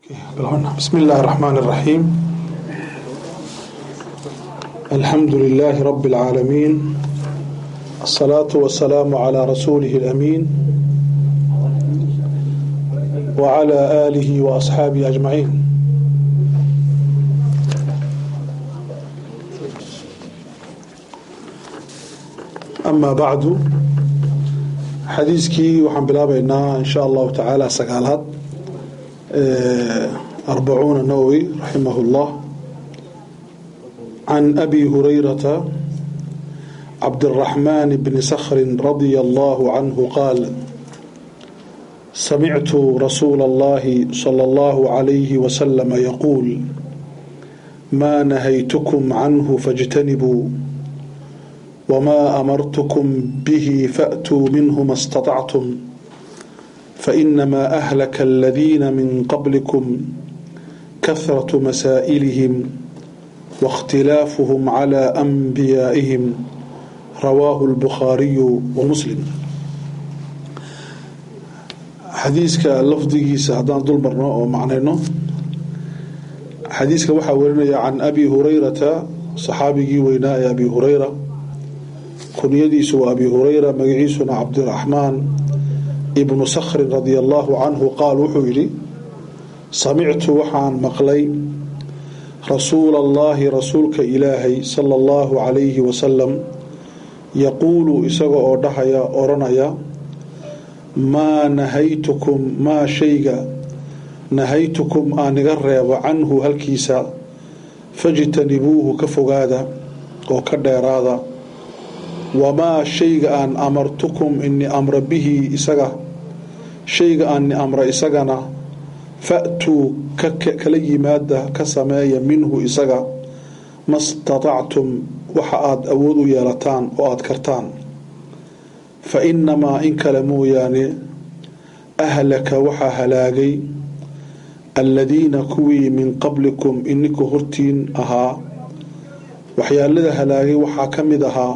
بسم الله الرحمن الرحيم الحمد لله رب العالمين الصلاة والسلام على رسوله الأمين وعلى آله وأصحابه أجمعين أما بعد xadiiskii waxaan bilaabaynaa in sha allahu tacaala sagaalaad arbacuuna nawowi raximah اllah can abi hurayrata cabdالraxmaan bni skri radia allahu canhu qaal samictu rasuula اllahi salى اllahu عalayhi waslama yaquul ma nahaytkm canhu faاjtanibuu وما أمرتكم به فأتوا منه ما استطعتم فإنما أهلك الذين من قبلكم كثرة مسائلهم واختلافهم على أنبيائهم رواه البخاري ومسلم xadiiska lafdigiisa haddaan dul marno oo macnayno xadiiska waxaa warinaya can abi hurayrata saxaabigii weynaa ee abi hurayra kunyadiisu waa abi hurayra magaciisuna cabdiraxmaan ibnu sakhrin radia allaahu canhu qaal wuxuu yidhi samictu waxaan maqlay rasuula allaahi rasuulka ilaahay sala allahu calayhi wasalam yaquulu isaga oo dhahaya odhanaya maa nahaytukum maa shayga nahaytukum aan iga reebo canhu halkiisa fajtanibuuhu ka fogaada oo ka dheeraada wamaa shayga aan amartukum ini amra bihi isaga shayga aan amra isagana fa'tuu kala yimaada ka sameeya minhu isaga ma statactum waxa aada awood u yeelataan oo aada kartaan fa inamaa in kale mooyaane ahlaka waxaa halaagay alladiina kuwii min qablikum ininka hortiin ahaa waxyaalada halaagay waxaa ka mid ahaa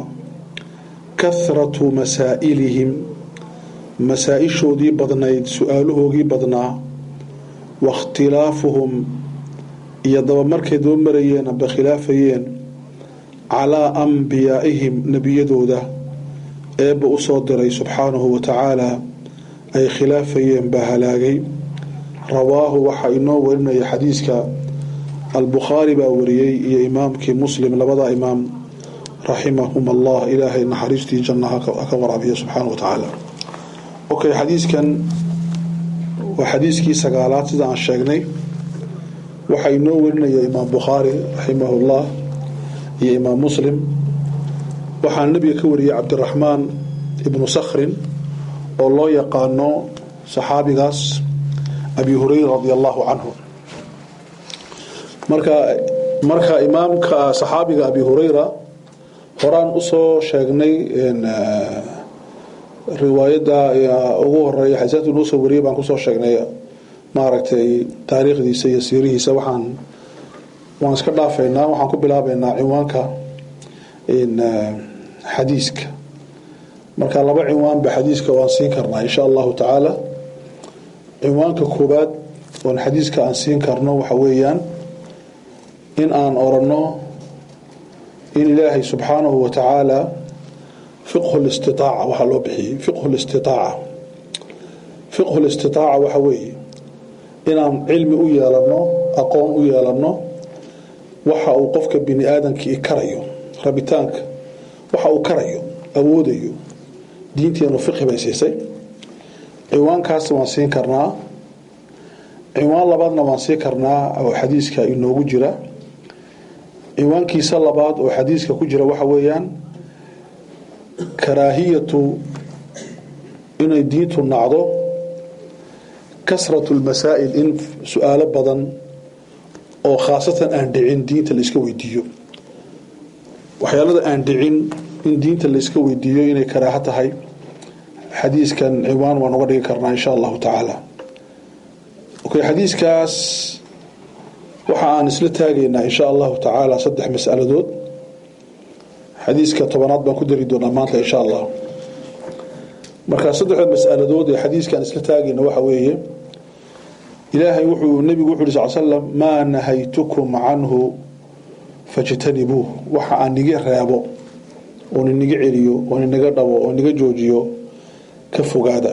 kahratu masaa'ilihim masaa-ishoodii badnayd su-aalahoogii badnaa waاkhtilaafuhum iyo daba markay daba marayeen aba khilaafayeen calaa anbiyaa'ihim nebiyadooda eebba u soo diray subxaanahu wa tacaala ay khilaafayeen baa halaagay rawaahu waxaa inoo warinaya xadiiska albukhaari baa wariyey iyo imaamkii muslim labada imaam raximahum allah ilaahay naxariistii janna haka waraabiya subxaana wa tacaala okay xadiiskan waa xadiiskii sagaalaad sida aan sheegnay waxaa inoo warinaya imaam bukhaari raximahullah iyo imaam muslim waxaa nabiga ka wariyey cabdiraxmaan ibnu sakhrin oo loo yaqaano saxaabigaas abi hurayra radi allahu canhu marka marka imaamka saxaabiga abi hurayra horaan usoo sheegnay riwaayadda ugu horeeya xadiisaadku noo soo wariyay baan kusoo sheegnay maaragtay taariikhdiisa iyo siirihiisa waxaan waan iska dhaafaynaa waxaan ku bilaabaynaa cinwaanka xadiiska marka laba cinwaanba xadiiska waan siin karnaa insha allahu tacaala cinwaanka koobaad oon xadiiska aan siin karno waxa weeyaan in aan oranno in ilaahay subxaanahu wa tacaala fiqhu listitaaca waxaa loo bixiyey fiqhu listitaaca fiqhu listitaaca waxa weeye inaan cilmi u yeelanno aqoon u yeelanno waxa uu qofka bini aadamkii karayo rabitaanka waxa uu karayo awoodayo diinteenu fiqhi bay siisay ciwaankaas waan siin karnaa ciwaan labaadna waan siin karnaa oo xadiiska inoogu jira ciwaankiisa labaad oo xadiiska ku jira waxa weeyaan karaahiyatu inay diintu nacdo kasratu lmasaa'il in su-aalo badan oo khaasatan aan dhicin diinta layska weydiiyo waxyaalada aan dhicin in diinta layska weydiiyo inay karaaho tahay xadiiskan ciwaan waan uga dhigi karnaa insha allahu tacaala okay xadiiskaas waxa aan isla taagaynaa insha allahu tacaala saddex masaladood xadiiska tobanaad baan ku dari doonaa maanta insha allah markaa saddexda masaladood ee xadiiskaan isla taagayna waxa weeye ilaahay wuxuu nebigu wuxu uhi sal slam maa nahaytukum canhu fajtanibuuh waxa aan niga reebo oon inaga celiyo oon inaga dhabo oon inaga joojiyo ka fogaada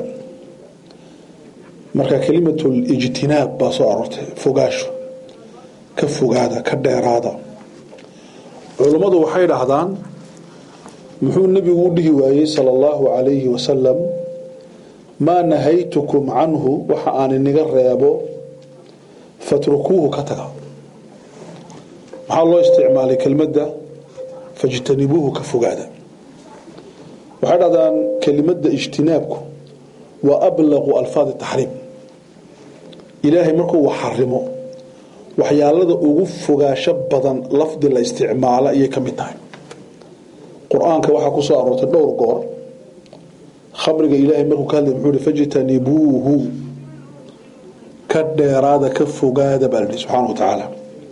marka kelimatul ijtinaab baa soo aroortay fogaasho ka fogaada ka dheeraada culummadu waxay dhahdaan muxuu nebigu u dhihi waayey sala allahu calayhi wasalam maa nahaytukum canhu waxa aan inaga reebo fatrukuuhu ka taga maxaa loo isticmaalay kelmadda fajtanibuuhu ka fogaada waxay dhahdaan kelimadda ijtinaabku waa ablaqu alfaadi taxriim ilaahay markuu wax xarimo waxyaalada ugu fogaasho badan lafdi la isticmaalo ayay ka mid tahay qur-aanka waxaa ku soo aroortay dhowr goor khamriga ilaahay markuu ka hadlay muxuu hi fajtanibuuhu ka dheeraada ka fogaada baa lihi subxaana wa tacaala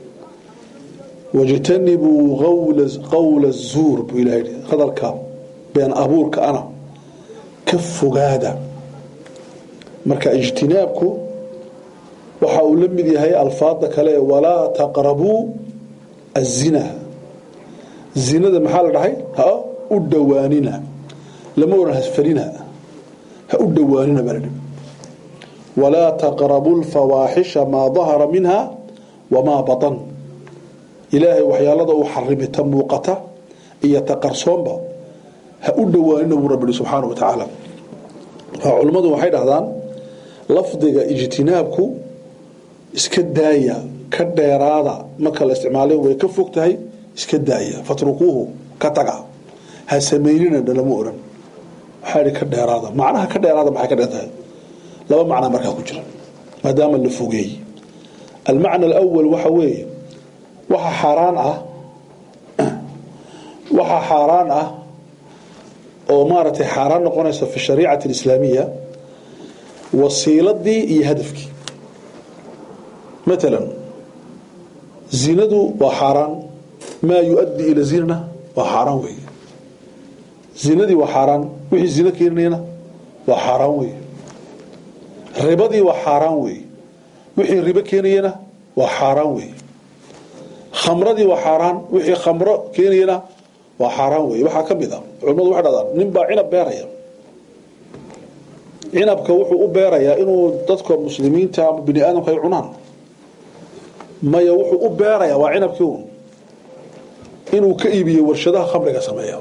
wajtanibuu qowla zuur buu ilahay hi hadalka been abuurka ana ka fogaada marka ijtinaabku waxa uu la mid yahay alfaada kale walaa taqrabuu azina zinada maxaa la dhahay ha u dhowaanina lama oran hasfarina ha u dhowaanina baa ladhi walaa taqrabu lfawaaxisha maa dahara minha wamaa batan ilaahay waxyaalada uu xarimay ta muuqata iyo ta qarsoonba ha u dhowaanina buu rabbi subxaana wa tacaala culummadu waxay dhahdaan lafdiga ijtinaabku iska daaya ka dheeraada marka la isticmaalay way ka fog tahay iska daaya fatrukuuhu ka taga ha samaynina dhalama oran waxaa ihi ka dheeraada macnaha ka dheeraada maxay ka dheer tahay laba macnaa markaa ku jira maadaama la fogeeyey almacna alawal waxa weeye waxa xaaraan ah waxa xaaraan ah oo maaragtay xaaraan noqonaysa fi shariicati alislaamiya wasiiladii iyo hadafkii matalan zinadu waa xaaraan maa yu-addi ila zinana waa xaaraan weeye zinadii waa xaaraan wixii zino keenayana waa xaaraan weeye ribadii waa xaaraan weeye wixii ribo keenayana waa xaaraan weeye khamradii waa xaaraan wixii khamro keenayana waa xaaraan weeye waxaa ka mid a culimmadu waxay dhahdaan nin baa cinab beeraya cinabka wuxuu u beerayaa inuu dadka muslimiinta ama bini aadamka ay cunaan maya wuxuu u beerayaa waa cinabkii un inuu ka iibiyo warshadaha khamriga sameeya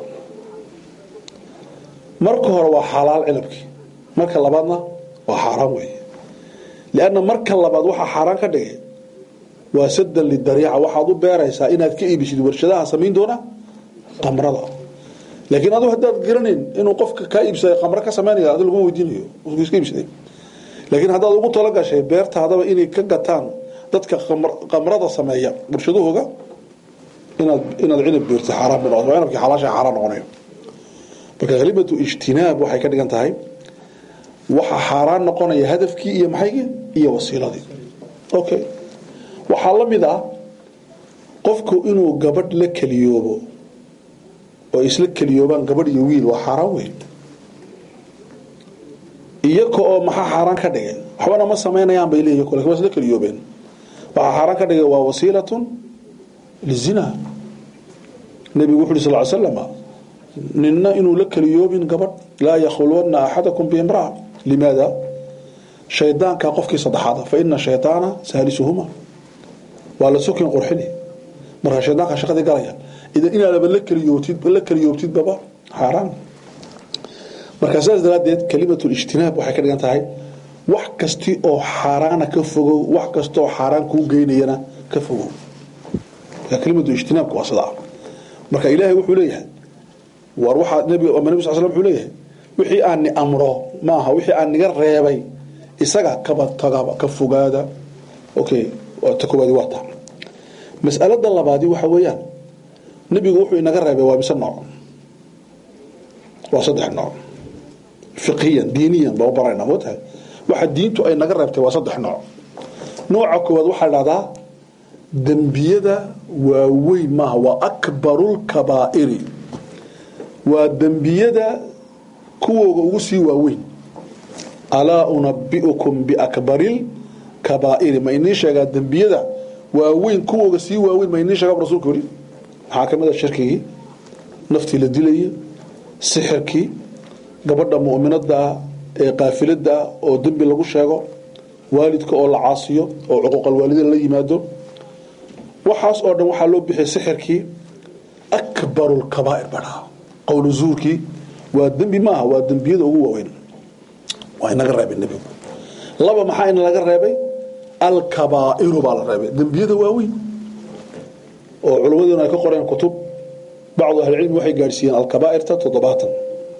marka hore waa xalaal cinabkii marka labaadna waa xaaraan weeye lianna marka labaad waxaa xaaraan ka dhigay waa sadan lidariica waxaad u beeraysaa inaad ka iibisid warshadaha samayn doona qamrada laakiin adu haddaad garanayn inuu qofka kaa iibsaday qamro ka samaynaya adi lagu weydiinayo iska iibsaday laakiin haddaad ugu talagashay beertaadaba inay ka gataan dadka qamrada sameeya warshadahooga inaad inaad cinab beertid xaaraan bay noqoto waa cinabkii xalaasha xaaraan noqonayo marka kelimatu ijtinaab waxay ka dhigan tahay waxa xaaraan noqonaya hadafkii iyo maxaygii iyo wasiiladii okay waxaa la mid ah qofku inuu gabadh la keliyoobo oo isla keliyoobaan gabadh iyo wiil waa xaaraan weyn iyaka oo maxaa xaaraan ka dhigay waxbana ma samaynayaan bay leeyihin lakin waa isla keliyoobeen waxaa xaaraan ka dhigay waa wasiilatun lizina nebigu wuxu uhi sal ly slam ninna inuu la keliyoobin gabadh laa yakhulwanna axadakum biimraa limaada shaydaanka qofkii saddexaada fa ina shaydaana saalisuhuma waa la sokin qurxini markaa shaydaanka shaqadii galaya idan inaadaba la keliyoobtid la keliyoobtidbaba xaaraan markaa sidaas daraaddeed kalimatul ijtinaab waxay ka dhigan tahay wax kasti oo xaaraana ka fogow wax kasta oo xaaraan kuu geynayana ka fogow marka kelimatu ijtinaabku waa sidaa marka ilaahay wuxuu leeyahay war waxaa nabi ama nabi sal slam wuxuu leeyahay wixii aan ni amro maaha wixii aan niga reebay isaga kaba tagaba ka fogaada okay ta koowaadi waa taa mas'alada labaadi waxa weeyaan nebigu wuxuu inaga reebay waa mise nooc waa saddex nooc fiqhiyan diiniyan baa u barayna mootahay waxa diintu ay naga reebtay waa saddex nooc nooca koowaad waxaa dhahdaa dembiyada waaweyn maaha waa akbarulkabaa'iri waa dembiyada kuwooga ugu sii waaweyn alaa unabi'ukum biakbaril alkabaa'iri ma inii sheegaa dembiyada waaweyn kuwooga sii waaweyn ma inii sheegaa rasuulka weli maxaa ka mid a shirkigii naftii la dilayay sixirkii gabadha mu'minada ee qaafilada oo dembi lagu sheego waalidka oo la caasiyo oo cuquuqalwaalidin la yimaado waxaas oo dhan waxaa loo bixiyay sixirkii akbaru lkabaa'ir badhaa qowlu zuurkii waa dembi maaha waa dembiyada ugu waaweyn waa inaga reebay nebigu laba maxaa ina laga reebay alkabaa'iru baa la reebay dembiyada waaweyn oo culimmadeenu ay ka qoreen kutub bacdu ahlicilmi waxay gaadhsiiyeen alkabaa'irta toddobaatan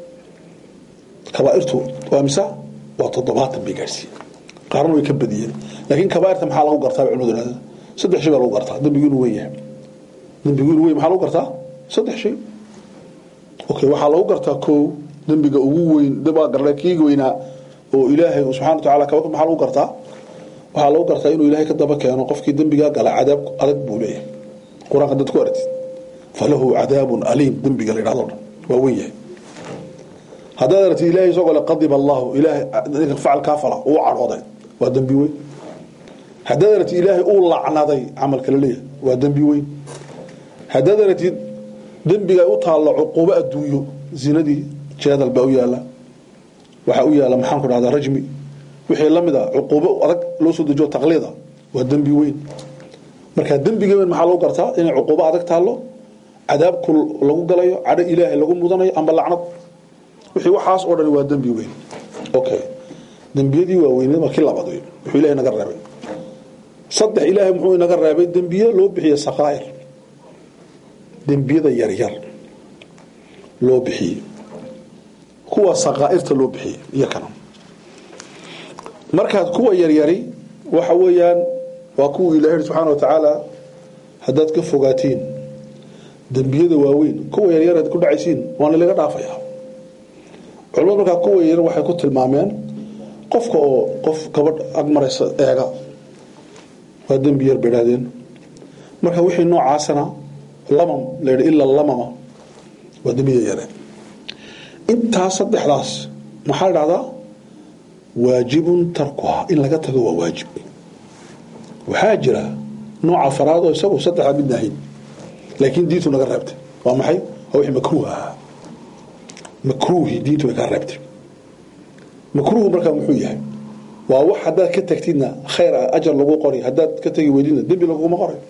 kabaairtu waa mise waa toddobaatan bay gaadhsiiyeen qaarna way ka badiyeen laakiin kabaairta maxaa lagu gartaa bay culimadu ihahda saddex shay baa lagu gartaa dembigu inuu weyn yahay dembigu inuu weyn maxaa lagu gartaa saddex shay okay waxaa lagu gartaa kow dembiga ugu weyn dabaa garle kiiga weynaa oo ilaahay subxana wa tacaala kaba maxaa lagu gartaa waxaa lagu gartaa inuu ilaahay ka daba keeno qofkii dembigaa gala cadaab adag buu leeyahay qur-aanka dad ku aragtid falahu cadaabun aliim dembiga la yidhahdo dhan waa weyn yahay haddaad aragtid ilahay isagoo le qadib allahu ilaahay facalkaa fala uu cadhooday waa dembi weyn haddaad aragtid ilaahay uu lacnaday camalka la leeyahay waa dembi weyn haddaad aragtid dembiga u taallo cuquubo adduunyo zinadii jeedal baa u yaala waxaa u yaala maxaan ku dhahdaa rajmi wixii la mid a cuquubo adag loo soo dejiyo taqliida waa dembi weyn marka dembiga weyn maxaa lagu gartaa inay cuquubo adag taallo cadaabku lagu galayo cadho ilaahay lagu mudanayo amba lacnad wixii waxaas oo dhan waa dembi weyn okay dembiyadii waaweyned waa kii labaad wey wuxuu ilahay naga reebay saddex ilaahay muxuu inaga reebay dembiye loo bixiye sakaa'ir dembiyada yaryar loo bixiyey kuwa sakaa'irta loo bixiyey iyo kana markaad kuwa yaryari waxa weeyaan waa kuwa ilahay subxaana wa tacaala haddaad ka fogaatiin dembiyada waaweyn kuwa yaryar ad ku dhacaysiin waana laga dhaafaya culimadu markaa kuwa yaryar waxay ku tilmaameen qofka oo qof gabadh agmaraysa eega waa dembi yar bay idhahdeen marka wixii noocaasana lamam la yidhi ila lamama waa dembiya yare intaas saddexdaas maxaa la dhahdaa waajibun tarkuha in laga tago waa waajib waxaa jira nooca faraad oo isagu saddexdaa midna ahayn laakiin diintu naga reebtay waa maxay waa wixii makruuh ahaa makruuhi diintu way kaa reebtay makruuhu markaa muxuu yahay waa wax haddaad ka tagtidna khayr ajar lagu qori haddaad ka tegi weydidna dembi laguma qoray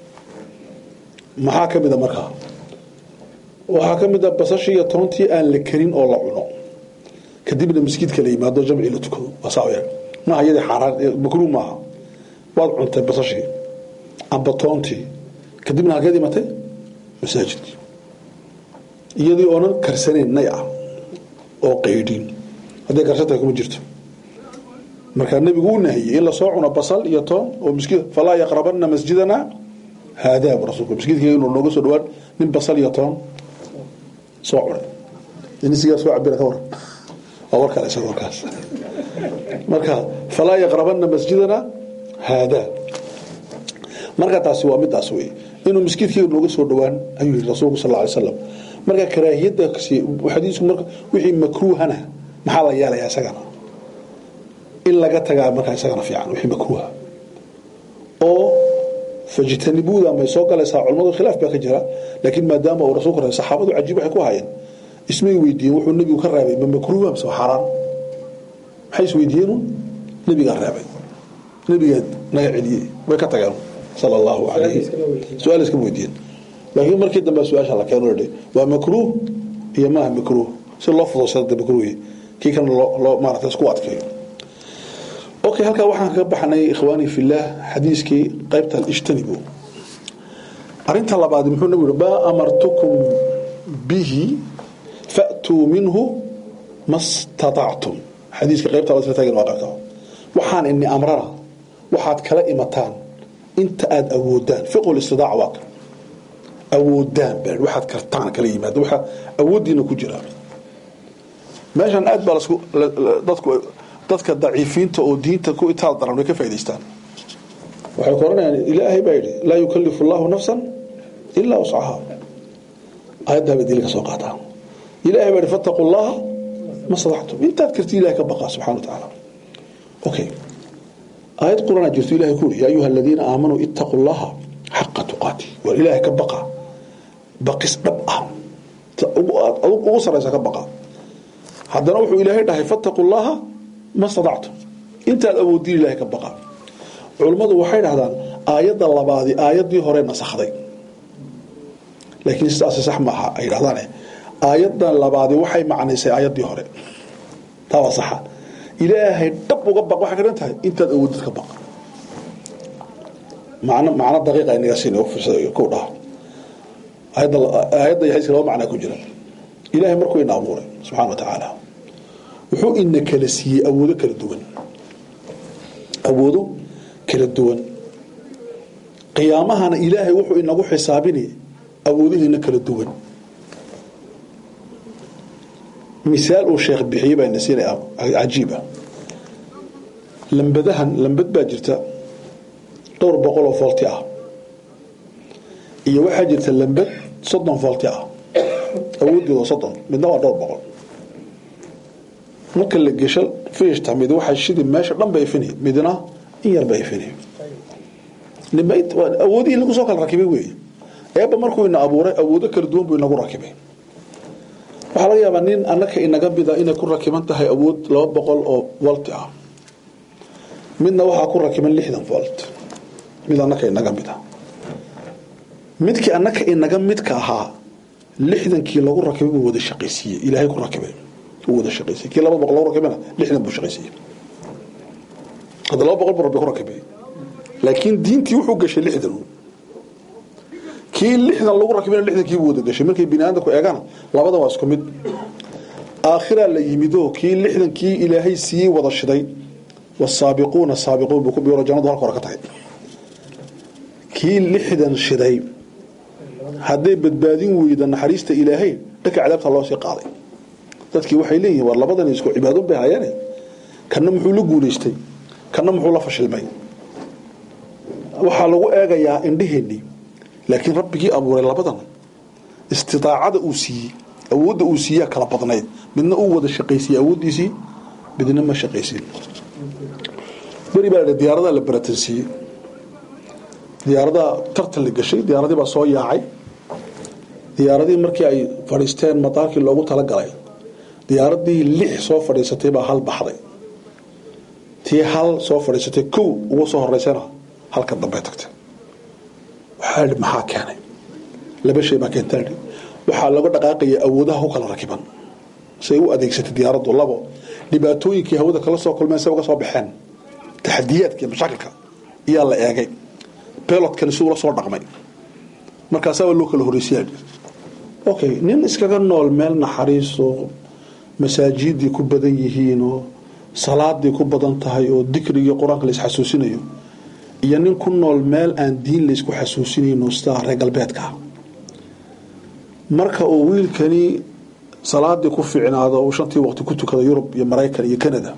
maxaa ka mid a markaa waxaa ka mid a basashii iyo toontii aan la karin oo la cuno kadibna masjidka la yimaado jamci la tukado waa saa yahay maaha iyadii xaaraan makruuh maaha waad cuntay basashii amba toontii kadibna halkeed imatay masaajidkii iyadii oonan karsanayn nay ah oo qaydhin hadday karsantahay kuma jirto markaa nebigu uu nahiyey in lasoo cuno basal iyo toon oo miskid falaa yaqrabana masjidana haadaa bu rasulku masjidkayga inuu nooga soo dhawaan nin basal iyo toon soo cunay inisigaa soo cabira ka waran waa war kale isaga warkaas marka falaa yaqrabana masjidana haadaa marka taasi waa midaas wey inuu miskiidkayga nooga soo dhawaan ayuu yihi rasuulku sal lla alay slam marka karaahiyadda xadiisku marka wixii makruuhana maxaa la yeelayaa isagana in laga tagaa markaa isagana fiican wixii makruuha oo fajtanibuuda may soo galaysaa culamadu khilaaf baa ka jira laakiin maadaama uu rasuulku reebay saxaabadu cajiib waxay ku hayeen ismay weydiiyeen wuxuu nebigu ka reebay ma makruuha mise xaaraan maxay isweydiiyeen nebigaa reebay nebigaa naga celiyey way ka tageen sala allahu calayhi su-aal iskama weydiiyeen laakiin markii dambe su-aasha la keeno ladhi waa makruuh iyo maaha makruuh si loo fududsada makruuhi kii kana loo maarata isku adkeeyo okay halkaa waxaan kaga baxnay ikhwaani fillaah xadiiskii qaybta ijtanibu arinta labaad muxuu nabigu yihi maa amartukum bihi fa'tuu minhu ma statactum xadiiska qaybta la taagan waa qaybta waxaan ini amrana waxaad kala imataan inta aada awoodaan fiqhu listidaaca waa ka awoodaan baa waxaad kartaan kala yimaada waxaa awooddiina ku jira meeshan aad baa lasku dadku dadka daciifiinta oo diinta ku itaal daran way ka faa'idaystaan waxay ku oranayaan ilaahay baa yidhi laa yukallifu allahu nafsan ilaa wuscaha aayaddaa bay dili ka soo qaataa ilaahay baa yidhi fattaqu llaha ma sadactum intaad karti ilahay ka baqa subxana wa tacaala okay aayad qurana jirto ilahay ku uri yaa ayuha aladiina aamanuu ittaquu llaha xaqa tuqaati war ilaahay ka baqa baqis dhab ah ugu saraysa ka baqa haddana wuxuu ilaahay dhahay fattaquu llaha ma stadactum intaad awoodin ilahay ka baqa culummadu waxay dhahdaan aayadda labaadi aayaddii hore nasakhday laakiin sidaasi sax maaha ay dhahdaane aayaddan labaadi waxay macnaysay aayaddii hore taa waa saxa ilaahay dhab uga baq waxay ka dhan tahay intaad awoodid ka baq macno macno daqiiqa inaga siin ku dhaha aayadda aayadda iyo xadiiska laba macnaa ku jira ilaahay markuu ina abuuray subxana wa tacaala wuxuu ina kala siiyey awoodo kala duwan awoodo kala duwan qiyaamahana ilaahay wuxuu inagu xisaabinay awoodihiina kala duwan misaal uu sheekh bixiyey baa ina siinaya cajiiba lambadahan lambad baa jirta dhowr boqol oo foolti ah iyo waxaa jirta lambad soddon foolti ah awooddeeda soddon midna waa dhowr boqol marka la gesho fishta mid waxaa shidi meesha dhan ba ifini midna in yar ba ifini awoodihii lagu soo kala rakibay weeye eebba markuu ina abuuray awoodo kala duwan buu inagu rakibay waxaa laga yaabaa nin annaka inaga mida inay ku rakiban tahay awood laba boqol oo volt ah midna waxaa ku rakiban lixdan volt mid annaka inaga mid ah midkii annaka inaga midka ahaa lixdankii lagu rakibay buu wada shaqaysiiyey ilaahay ku rakibay uu wada shaqaysiiyey kii laba boqol lagu rakibana lixdan buu shaqaysiiyey hadda laba boqol buu rabbi ku rakibay laakiin diintii wuxuu gashay lixdan kii lixdan lagu rakibana lixdankiibuu wada gashay markay bini aadamku eegana labadan waa isku mid aakhiraa la yimido kii lixdankii ilaahay siiyey wada shiday wasaabiquuna saabiquun buu ku biiro jannadu halka hore ka tahay kii lixdan shiday hadday badbaadin weyda naxariista ilaahay dhanka cadaabta loo sii qaaday dadkii waxay leeyihin war labadan isku cibaadon bay hayeene kanna muxuu la guulaystay kanna muxuu la fashilmay waxaa lagu eegayaa indheheennii laakiin rabbigii abuuray labadan istidaacada uu siiyey awoodda uu siiyaa kala badnayd midna uu wada shaqaysiiyey awooddiisii midna ma shaqaysin beri baa diyaaradaa la baratansiiyey diyaaradaa tartan la gashay diyaaradii baa soo yaacay diyaaradii markii ay fadhiisteen madaarkii loogu talagalay diyaaradii lix soo fadhiisatay baa hal baxday tii hal soo fadhiisatay kow ugu soo horeysana halka dambey tagtay waxaa idhi maxaa keenay laba shay baa keenta idhi waxaa laga dhaqaaqaya awoodaha ku kala rakiban say u adeegsatay diyaaraddu labo dhibaatooyinkii hawada kala soo kulmeen say uga soo baxeen taxadiyaadka iyo mashaakilka iyaa la eegay belotkani siduu la soo dhaqmay markaasaa loo kala horreysiyaa okay nin iskaga nool meel naxariisoo masaajidii ku badan yihiinoo salaadii ku badan tahay oo dikrigii qur-aanka la isxasuusinayo iyo nin ku nool meel aan diin laysku xasuusinayno sidaa reer galbeedka marka uu wiilkani salaadii ku fiicnaado uu shantii waqti ku tukada yurub iyo maraykan iyo canada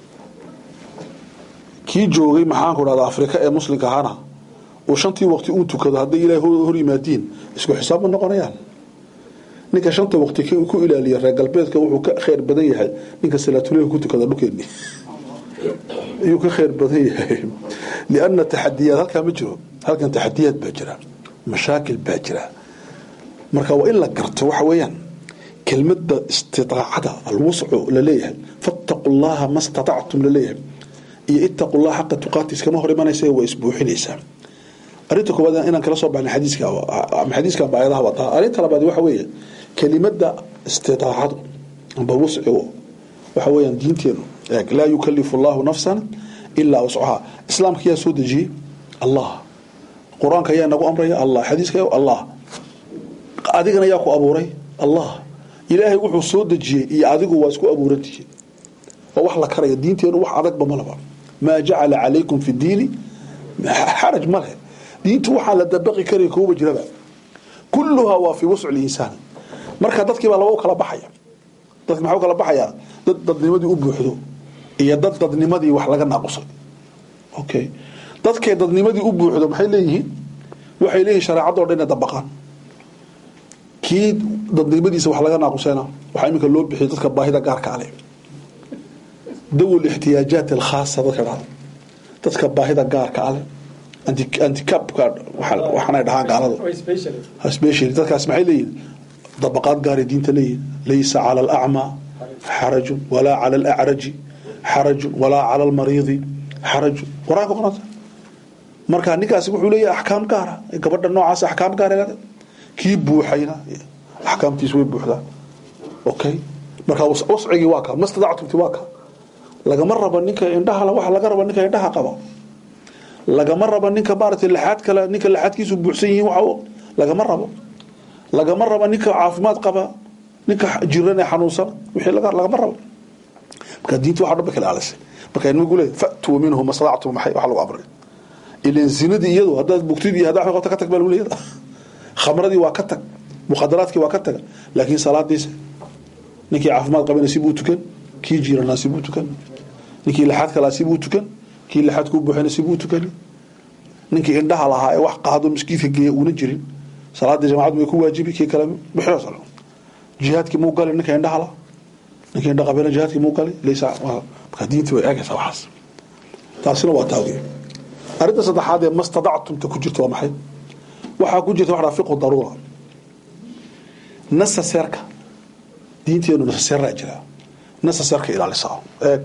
kii joogay maxaanku dhahda afrika ee muslimka ahaana uu shantii waqti uu tukado hadday ilaah hor yimaadiin isku xisaab ma noqonayaan ninka shanta waqti ku ilaaliya reer galbeedka wuxuu ka khayr badan yahay ninka salaatuleyl ku tukada dhulkeeni ayuu ka khayr badan yahay lianna taxadiyaad halkaa ma jiro halkan taxadiyaad baa jira mashaakil baa jira marka waa in la garto waxa weeyaan kelmadda istidaacada alwuscu laleeyahay fattaqu llaha ma statactum laleeyahay iyo ittaqu llaha xaqa tuqaati iskama hor imanaysa waa isbuuxinaysaa arrinta koowaad inaan kala soo baxnay xadiiska ama xadiiskan ba ayadaha wataa arrinta labaad waxa weeye kelimada istidaacadu amba wuscigu waxa weeyaan diinteenu eeg laa yukalifu allahu nafsan ilaa wuscaha islaamka yaa soo dejiyey allah qur-aanka yaa nagu amraya allah xadiiska allah adigana yaa ku abuuray allah ilaahay wuxuu soo dejiyey iyo adigu waa isku abuurantihiin waa wax la karaya diinteenu wax adagba malaba maa jacala calaykum fi diini xaraj ma leh diintu waxaa la dabaqi karaya kuuba jiraba kulluhaa waa fii wusci linsaani marka dadkii baa laba u kala baxaya dadki maxaa u kala baxayaa dad dadnimadii u buuxdo iyo dad dadnimadii wax laga naaqusay okay dadkay dadnimadii u buuxdo maxay leeyihiin waxay leeyihin shareecadoo dhan inay dabaqaan kii dadnimadiisa wax laga naaqusayna waxaa iminka loo bixiyay dadka baahida gaarka ale dawl ixtiyaajaat alkhaasa dadka dhahda dadka baahida gaarka ale anticapka waxaanay dhahaan gaalada specially dadkaas maxay leeyihin dabaqaad gaaray diinta leeyihin laysa cala alacmaa xarajun walaa cala alacraji xarajun walaa cala almariidi xarajun qur-aanka qoranta marka ninkaasi wuxuu leeyahay axkaam gaara gabadha noocaas axkaam gaara kii buuxayna axkaamtiis way buuxdaan okay marka wascigii waa ka mastadactumti waa ka lagama rabo ninka indhaha waxa laga rabo ninka indhaha qaba lagama rabo ninka maaragtay laxaad kale ninka laxaadkiisu buuxsan yihiin waxa lagama rabo lagama rabo ninka caafimaad qaba ninka jiran ee xanuunsan wixii lagama rabo marka diinta waxa dhan ba kala aalisay marka inagu leeyahay fa'tuu minhu mastadactum maxay waxa lagu amray ilan zinadii iyadu haddaad bugtid iyo haddaad qabta ka tag baa lagu leeyahay khamradii waa ka tag mukhadaraadkii waa ka taga laakiin salaadiisa ninkii caafimaad qabana sibuu tukan kii jiranaa sibuu tukan ninkii laxaad kalaa sibuu tukan kii laxaad kuu buuxana sibuu tukan ninkii indhaha lahaa ee wax qaado miskiidka geeya uuna jirin salaadii jamacadu way ku waajibi kii kale bixiro salo jihaadkii muu gali ninka indhaha lahaa ninkii indha qabana jihaadkii muu gali laysa marka diintii way eegaysaa waxaas taasina waa taawdiye arrinta saddexaad ee mastadactumta ku jirta waa maxay waxaa ku jirta waxaa fiqu daruura nasaseerka diinteenu nasaseeraa jira nasaseerka ilaalisaa eeg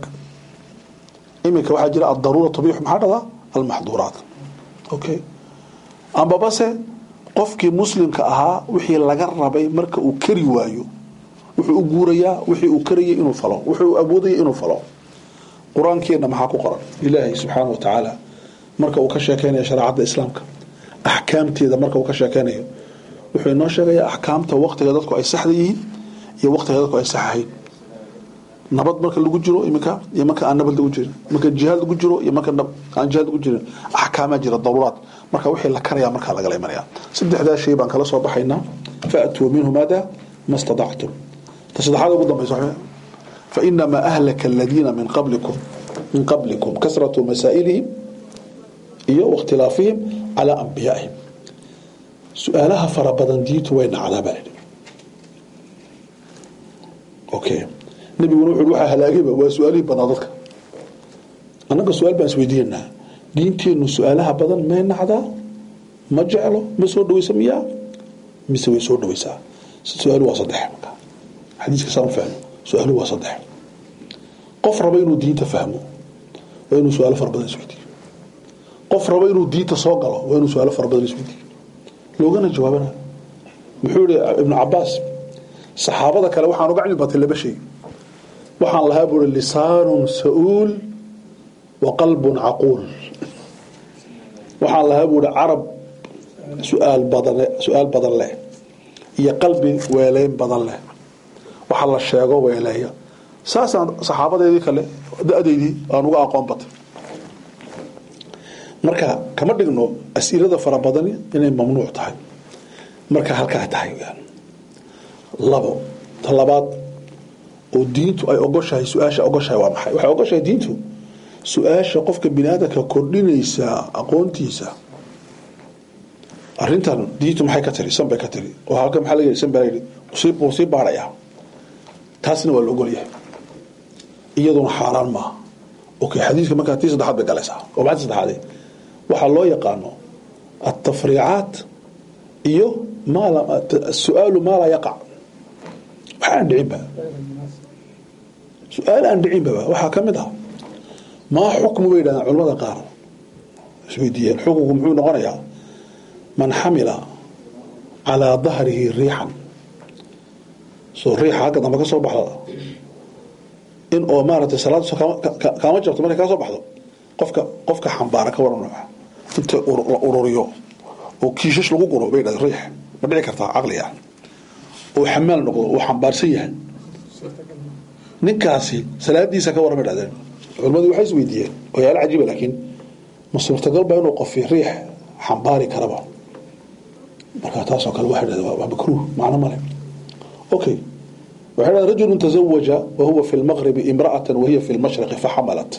iminka waxaa jira adaruura tabiix maxaa dhadaa almaxduuraat okay ambabase qofkii muslimka ahaa wixii laga rabay marka uu kari waayo wuxuu u guurayaa wixii uu karayay inuu falo wuxuu awoodaya inuu falo qur-aankeenna maxaa ku qoran ilaahay subxaana wa tacaala marka uu ka sheekeynayo shareecadda islaamka axkaamteeda marka uu ka sheekeynayo wuxuu inoo sheegayaa axkaamta waqtiga dadku ay saxda yihiin iyo waqtiga dadku ay sax ahayn nabad marka lagu jiro iminka iyo marka aan nabad lagu jirin marka jihaad lagu jiro iyo marka aan jihaad lagu jirin axkaamaa jira daruuraad marka wixii la karayaa markaa lagala imanaya saddexdaa shay baan kala soo baxaynaa faatuu minhu maada ma stadactum ta saddexaad ugu dambaysa fainamaa ahlaka aladiina min qablikum min qablikum kasratu masaa'ilihim iyo wakhtilaafihim calaa anbiyaa'ihim su-aalaha fara badan diintu way nacdaa baa lidhi okay nabiguna wuxu waxaa halaagayba waa su-aalihii badnaa dadka annaga su-aal baan isweydiinanaa diinteennu su-aalaha badan may nacdaa ma jeclo ma soo dhaweysa miyaa mise way soo dhaweysaa su-aalu waa saddex marka xadiiska saan fahmo su-aalu waa saddex qof raba inuu diinta fahmo waa inuu su-aalo fara badan isweydiiyo qof raba inuu diinta soo galo waa inuu su-aalo fara badan isweydiiyo loogana jawaabana muxuu yihi ibnu cabaas saxaabada kale waxaan uga cilmi batay laba shay waxaan lahaa buuri lisaanun sa-uul wa qalbun caquul waxaan lahaa buuri carab suaal badan su-aal badan leh iyo qalbi weeleyn badan leh waxa la sheego weeleeya saasaan saxaabadeedii kale da-deydii aan uga aqoon batay marka kama dhigno as-ilada fara badani inay mamnuuc tahay marka halkaa tahay labo ta labaad oo diintu ay ogoshahay su-aasha ogoshahay waa maxay waxay ogoshahay diintu su-aasha qofka bini aadamka kordhinaysa aqoontiisa arintan diintu maxay ka tiri san bay ka tiri oo halka maxaa laga san baa yidhi wuu sii baarayaa taasna waa la ogol yahay iyaduna xaaraan maaha okay xadiiska markaa tii saddexaad bay galaysaa oo maxaa saddexaade waxaa loo yaqaano altafriicaat iyo su-aalu maa laa yaqac waxa aan dhicinba su-aal aan dhicinbaba waxaa ka mid ah maa xukmu bay yidhahdeen culamada qaar isweydiiyeen xukunku muxuu noqonayaa man xamila calaa dahrihi riixan soo riixa halka dambe ka soo baxda in oo maaragtay salaad kaama jabto markay kaa soo baxdo qofka qofka xambaara ka waran nooca inta la ururiyo oo kiishash lagu guro bay yidhahdeen riix ma dhici kartaa caqliga oo xamaal noqdo oo xambaarsan yahay ninkaasi salaadiisa ka waran bay dhahdeen culimmadu waxay is weydiiyeen oyaalo cajiiba laakiin ma suurtagal ba inuu qofi riix xambaari karaba marka taasoo kale waxay dhahdeen waa makruuh macno male okay waxay dhahdeen rajulun tazawaja wa huwa fi lmaqribi imra'atan wa hiya fi lmashriqi faxamalat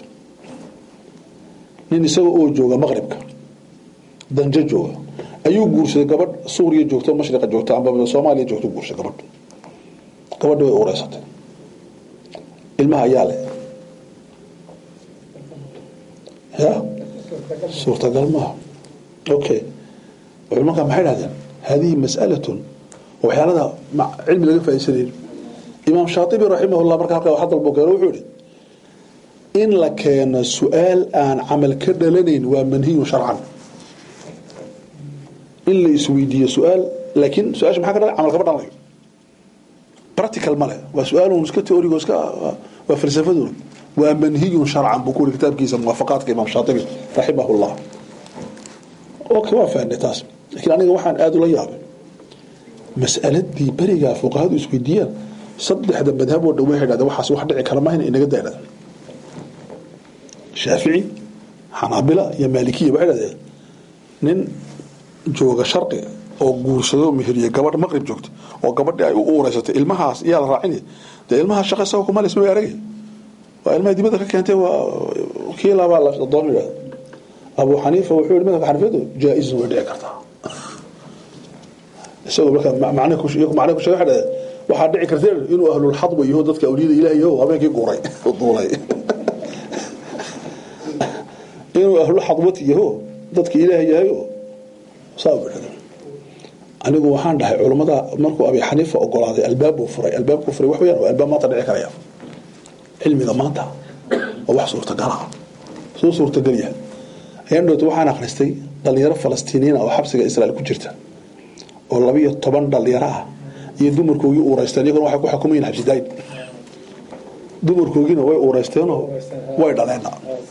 nin isaga oo jooga maqribka danje jooga ayuu guursaday gabadh suuriya joogto mashriqa joogto amba soomaaliya joogto guursaday gabadh gabadhi way ureysatay ilmaha ayaa leh ya suurtagal maaha okay culimanka maxay dhahdeen hadihi mas'alatun waxyaalada cilmi laga faa'iidsanayn imaam shaatibi raximahullah marka halkaa wax dalbo keeno wuxuu yihi in la keeno su-aal aan camal ka dhalanayn waa manhiyun sharcan in la isweydiiyo su-aal laakiin su-aasha maxaa ka dhalay camal kama dhalanayo practical male waa su-aalun iska teorigo iska waa falsafaduna waa manhiyun sharcan buu ku yiri kitaabkiisa muwaafaqaadka imaam shaatibi raximahullah okay waa fahnay taas laakiin aniga waxaan aada ula yaabay mas'aladii berigaa fuqahadu isweydiiyaan saddexda madhab oo dhan waxay dhahdeen waxaas wax dhici kara mahayna inaga daydhada shaafici xanaabila iyo maalikiya waxay dhahdeen nin jooga sharqi oo guursado meheriye gabadh maqrib joogta oo gabadhii ay u uureysatay ilmahaas iyaa la raacini dee ilmahaas shaqa isaga kuma lisma aragay waa ilmaha dibadda ka keentay waa kii labaa la doon yidhahda abu xaniifa wuxuu yihi madhabka xanafiyadu jaa-izun way dhici kartaa isagoo marka macne ku sheegay macne ku sheegay waxa dhahay waxaa dhici karta inuu ahlul xadba yaho dadka awliyada ilaahay yaho habeenkii guuray duulay inuu ahlul xadbati yaho dadka ilaahay yahay saa bidhada anigu waxaan dhahay culammada markuu abi xaniifa ogolaaday albaabuu furay albaabkuu furay wax weeyaan waa albaab maanta dhici karaya cilmiga maanta waa wax suurtagala suu suurtagal yahay ayaan dhowta waxaan akhristay dhalinyaro falastiiniyiin oo xabsiga israa'iil ku jirta oo labiyo toban dhalinyaro ah iyo dumarkoogii uureysteen iyaguna waxay ku xukumayiin xabsidaayin dumarkoogiina way uureysteenoo way dhaleenna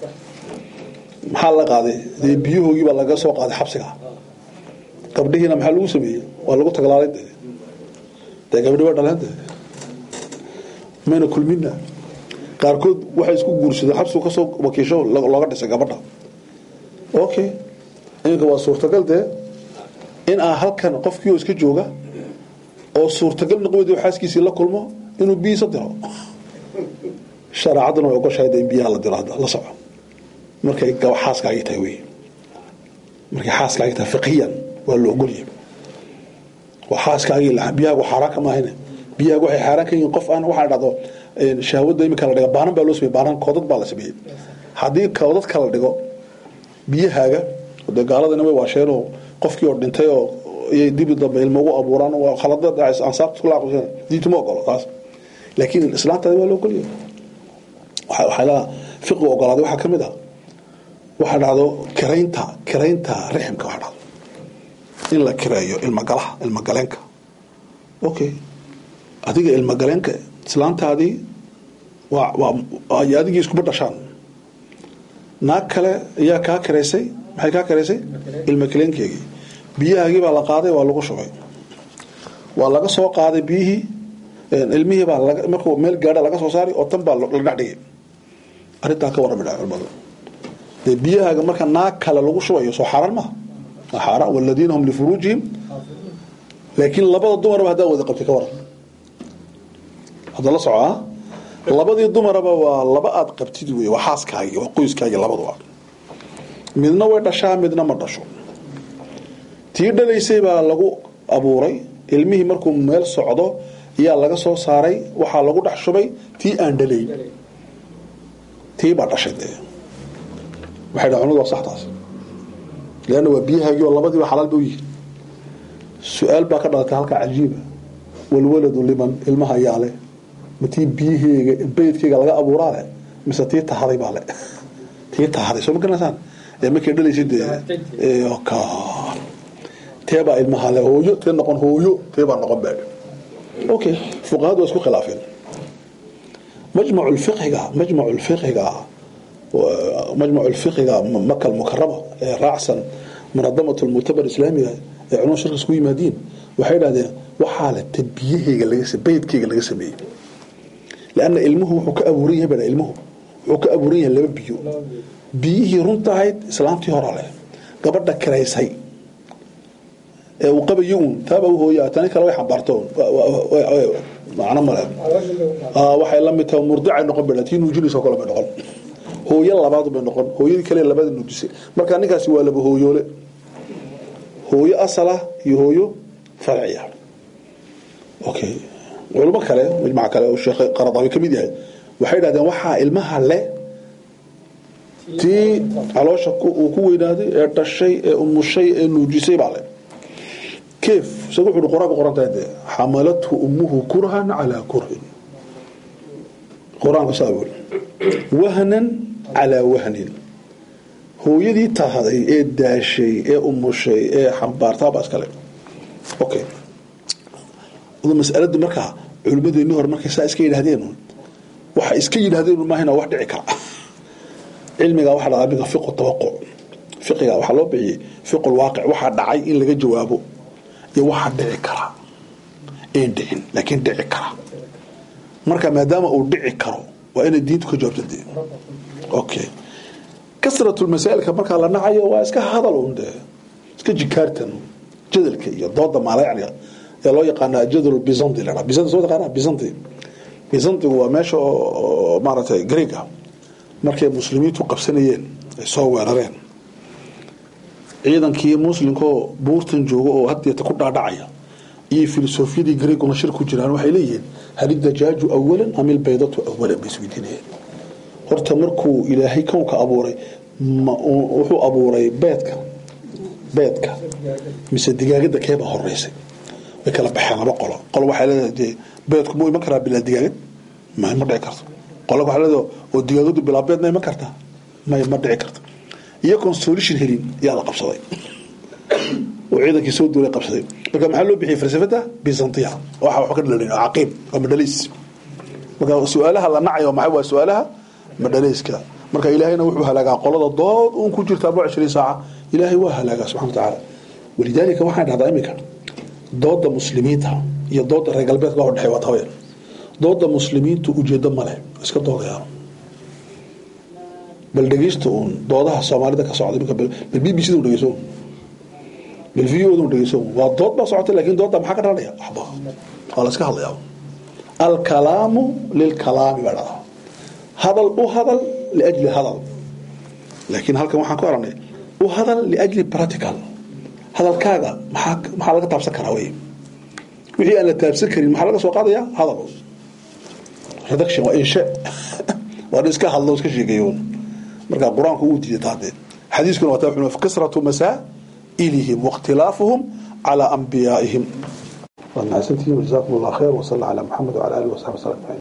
maxaa la qaaday dee biyahoogii baa laga soo qaaday xabsiga gabdhihiina maxaa lagu sameeyey waa lagu taglaalay de dee gabdhi way dhaleen de mayna kulmina qaarkood waxay isku guursadeen xabsigu kasoo wakiisho looga dhisay gabadha okay iminka waa suurtagal dee in aa halkan qofkii oo iska jooga oo suurtagal noqwedi xaaskiisii la kulmo inuu biyiisa diro shareecadduna way ogoshahay in biyaha la diro hadda la soco markay xaaskaagii tahay wey markay xaaskaagii tahay fiqiyan waa la ogolyahay waa xaaskaagii biyahaagu xaaraan kama ahayne biyahaagu waxay xaaraan ka yihiin qof aan waxaa dhahdo shahwadda iminka la dhiga baanan baa loo sameeyey baanan koodad baa la sameeyey haddii koodad kala dhigo biyahaaga de gaaladana way waasheenoo qofkii oo dhintay oo iyay dibi dambe ilmo ugu abuuraan waa khaladad ansaabta kula aqoonsan diintu ma ogolo taas laakiin islaantaada waa loo ogolyahay waxaa la fiqi ogolaaday waxaa ka mid ah waxaa dhacdo kiraynta kiraynta riximka waxaa dhacdo in la kireeyo ilmagalaha ilmagaleenka okay adiga ilmagaleenka islaantaadii waa waa adigii iskuba dhashaan naag kale ayaa kaa kiraysay maxay kaa kiraysay ilma kaleenkeegii biyahaagii baa la qaaday waa lagu shubay waa laga soo qaaday biyihii ilmihii baa markuu meel gaadha laga soo saaray oo tan baa la dhex dhigay arrintaa ka warrami dhaha culimadu dee biyahaaga marka naag kale lagu shubayo soo xaaraan maha waa xaaraan waladiina hum lifuruujihim laakiin labada dumarba haddaa wada qabtay ka waran hadda la socaa labadii dumaraba waa laba aad qabtid wey waa xaaskaagii waa qoyskaagii labaduba midna way dhashaa midna ma dhasho tii dhalaysay baa lagu abuuray ilmihii markuu meel socdo ayaa laga soo saaray waxaa lagu dhex shubay tii aan dhalayn tii baa dhashay dee waxay dhaha cunadu waa saxtaas leanna waa biyahaagii oo labadiiba xalaal ba u yihiin su-aal baa ka dhalatay halkaa cajiiba walwaladu liman ilmaha ayaa leh ma tii biyaheyga beydkeyga laga abuuraa leh mise tii tahaday baa le tii tahaday soo ma garanaysaan ee markay dhalaysa dee teebaa ilmaha le hooyo tee noqon hooyo teebaa noqon baa okay fuqahadu waa isku khilaafeen majmacu lfiqhiga majmacu lfiqhiga majmacu lfiqhiga maka almukarama ee raacsan munadamat lmuctabar islaamiga ee culumada shirka isku yimaadiin waxay dhahdeen waxaa le te biyaheyga laga beydkeyga laga sameeyey lanna ilmuhu wuxuu ka abuuran yahay baa ilmuhu wuxuu ka abuuran yahay laba biyo biyihii runta ahayd islaamtii hora leh gabadha kiraysay ee uu qabayo uun taaba u hooyaa tani kale way xambaarto macno male waxay la mid tahay murdicay noqon baa tii nuujinayso kale bay noqon hooyo labaad bay noqon hooyadii kale labada nuujisay marka ninkaasi waa laba hooyoole hooyo asalah iyo hooyo farciya okay culimo kale majmac kale oo sheekh qaradawi ka mid yahay waxay dhahdeen waxaa ilmaha le tii caloosha uu ku weynaaday ee dhashay ee umushay ee nuujisay baa le keef isaga wuxuu qur-aanka qorantahay dee xamalathu ummuhu kurhan calaa kurhin qur-aanka saa weli wahnan calaa wahnin hooyadii tahday ee daashay ee umushay ee xambaartaa baa iskale okay masaladu markaa culimmadeennii hore markay saa iska yidhahdeen waxay iska yidhahdeen maahina wax dhici kara cilmiga waxaa dhacdaa minka fiqu tawaquc fiqiga waxaa loo bixiyey fiqu lwaaqic waxaa dhacay in laga jawaabo iyo waxaa dhici kara een dhicin laakiin dhici kara marka maadaama uu dhici karo waa inay diintu ka jawaabta dee okay kasratu masaa'ilka markaa la nacayo waa iska hadal un dee iska jikaartan jadalka iyo dooda maalayacniga ee loo yaqaana jadal bizanti la bizanti soo taqaana bizanti bizantigu waa meesha oo maaragtay greeg ah markay muslimiintu qabsanayeen ay soo weerareen ciidankii muslimkaoo buurtan jooga oo hadeeta ku dhaadhacaya iyo filosofiyadii greeguna shir ku jiraan waxay leeyihiin hal idajaaju awalan am ilbaydatu awalan bay isweydiinayeen horta markuu ilaahay kownka abuuray wuxuu abuuray beedka beedka mise digaagada keebaa horeysay way kala baxeen laba qolo qolo waxay leedahay dee beedku muu iman karaa bilaa digaagad ma ma dhici karto qolo waxay leedahay oo digaagadu bilaa beed ma iman kartaa may ma dhici karto iyagoon solution helin yaa la qabsaday oo ciidankii soo duulay qabsaday marka maxaa loo bixiyay falsafada byzantiya waxa wax ka dhalan caqiib waa madhaliis marka su-aalaha la nacayo maxay waa su-aalaha madhalayska marka ilaahayna wuxuu halaagaa qolada dood uun ku jirta arba cishriin saaca ilaahay waa halaagaa subxana wa tacaala walidaalika waxaan dhahdaa iminka dooda muslimiinta iyo dooda reer galbeedka waa dhexey waa tabayar dooda muslimiintu ujeedo male iska doodayaan bal dhegeysta uun doodaha soomaalida ka socda iminka bal b b c da dhegeyso bal v o da dhegeyso waa dood baa socota laakiin dooda maxaa ka dhalanaya waxba waa la iska hadlayaa alkalaamu lilkalaami baa dhahdaa hadal u hadal liajli hadal laakiin halkan waxaan ku aranay u hadal liajli practical hadalkaaga maxaa maxaa laga taabsan karaa wey wixii aan la taabsan karin maxaa laga soo qaadaya hadal reduction waa insha waa iska hadlo iska sheegayo marka qur-aanku uu diiday taadee xadiiskuna waa taa wuxuu kasratu masaa'ilihim واختلافهم على أنبيائهم والناس جزاكم الله خير وصلى على محمد وعلى آله وصحبه وسلم